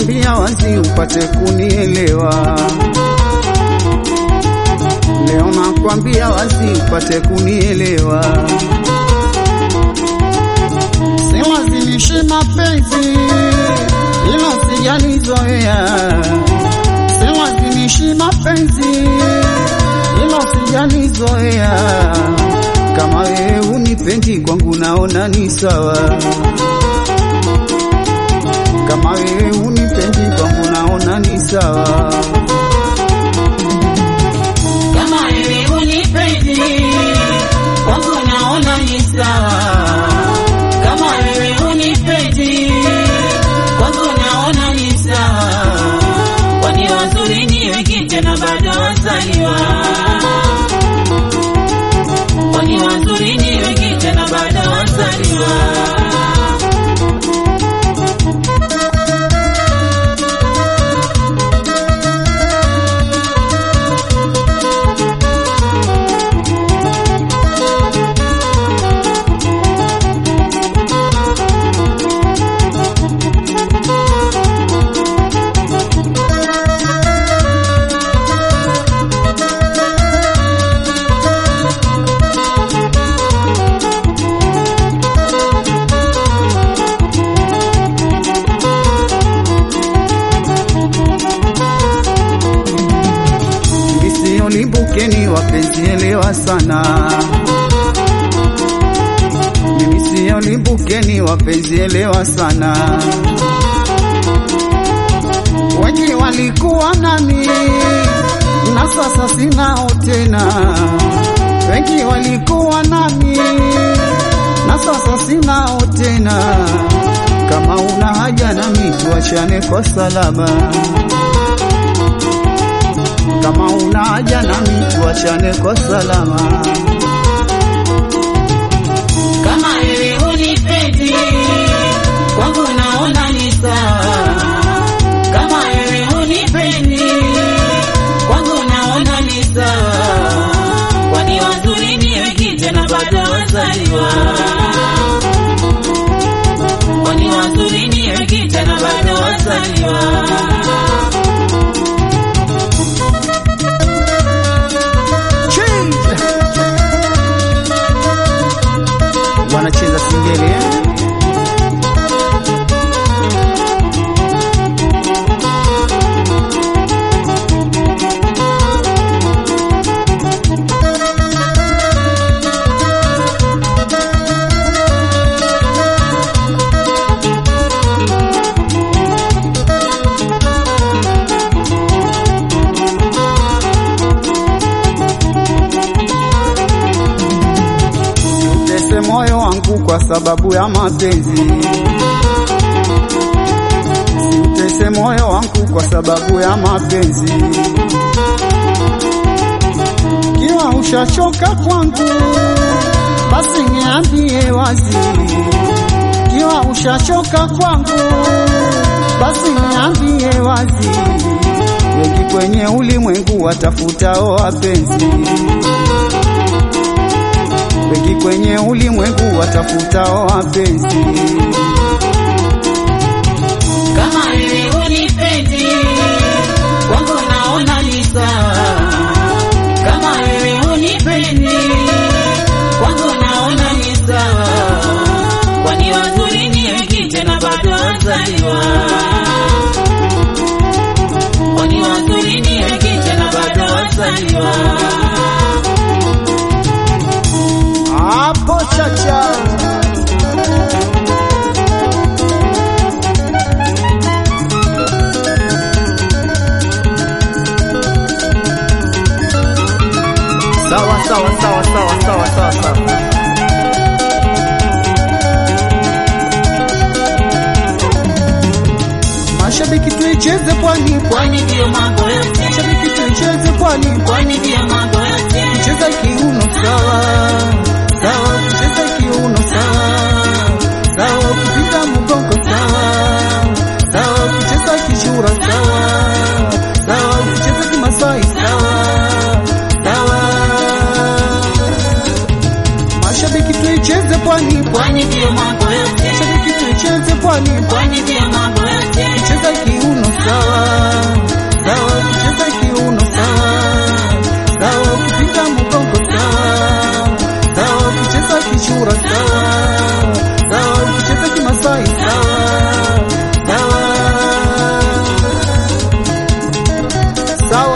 nakwambia wazi upate kunielewa. Leo nakwambia wazi upate kunielewa. Silazimishi mapenzi ila sijalizoea, silazimishi mapenzi ila sijalizoea. Kama wewe unipendi kwangu naona ni sawa, kama wewe unipendi kwangu naona ni sawa. Kama wewe unipendi kwangu naona ni sawa. Kama wewe unipendi kwangu naona ni sawa. Kwani wazuri ni wengi tena bado wazaliwa. Kwani wazuri ni wengi tena bado wazaliwa. Misiolimbukeni wapenzi, elewa sana. Mimi siolimbukeni wapenzi, elewa sana. Wengi walikuwa nami na sasa sinao tena. Wengi walikuwa nami na sasa sinao tena. Kama una haja nami tuachane kwa salama kama una haja nami tuachane kwa salama. Kama wewe unipendi kwangu naona ni sawa. Kama wewe unipendi kwangu naona ni sawa. Kwani wazuri ni wengi tena bado wazaliwa. Kwani wazuri ni wengi tena bado wazaliwa. Change. Wanacheza singeli eh? Utese moyo wangu kwa sababu ya mapenzi, siutese moyo wangu kwa sababu ya mapenzi. Kiwa ushachoka kwangu, basi niambie wazi. Kiwa ushachoka kwangu, basi niambie wazi. Wengi kwenye ulimwengu watafutao wapenzi wengi kwenye ulimwengu watafutao wapenzi. Kama wewe unipendi kwangu naona ni sawa. Kama wewe unipendi kwangu naona ni sawa. Kwani wazuri ni wengi tena bado wazaliwa. Kwani wazuri ni wengi tena bado wazaliwa. Hapo chacha sawa sawa sawa sawa sawa sawa sawa. Mashabiki tuicheze pwani pwani, Kwani ndio mambo yote. mashabiki tuicheze pwani pwani, Kwani ndio mambo yote. cheza kiuno sawa sawa, cheza kiuno sawa sawa, ukipiga mgongo sawa sawa, ukicheza kishura sawa sawa, ukicheza kimasai sawa sawa. Mashabiki tuicheze pwani pwani, Kwani ndio mambo yote. mashabiki tuicheze pwani pwani, Kwani ndio mambo yote. cheza kiuno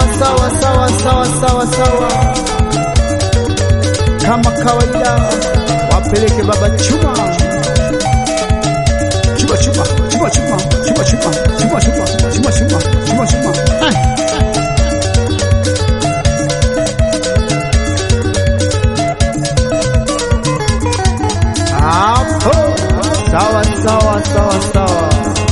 sawa sawa sawa sawa sawa sawa, kama kawaida, wapeleke baba chuma chuma chuma chuma chuma chuma chuma chuma chuma chuma chuma chuma chuma hapo sawa sawa sawa sawa.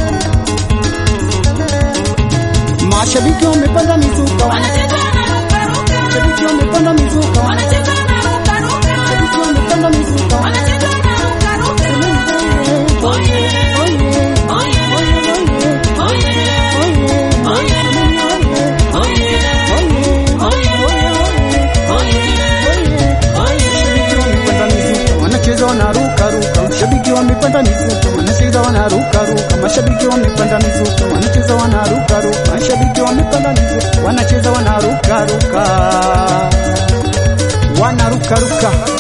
Mashabiki wamepanda mizuka, Wanacheza wanarukaruka. mashabiki wamepanda mizuka, Wanacheza wanarukaruka. mashabiki wamepanda mizuka. Wanacheza wanarukaruka. Oye, oye, oye, oye, Wanacheza wanaruka ruka, mashabiki wamepanda mizuka, wanacheza wanaruka ruka, mashabiki wamepanda mizuka, wanacheza wanaruka ruka, mashabiki wamepanda mizuka, wanacheza wanaruka ruka, wanaruka ruka.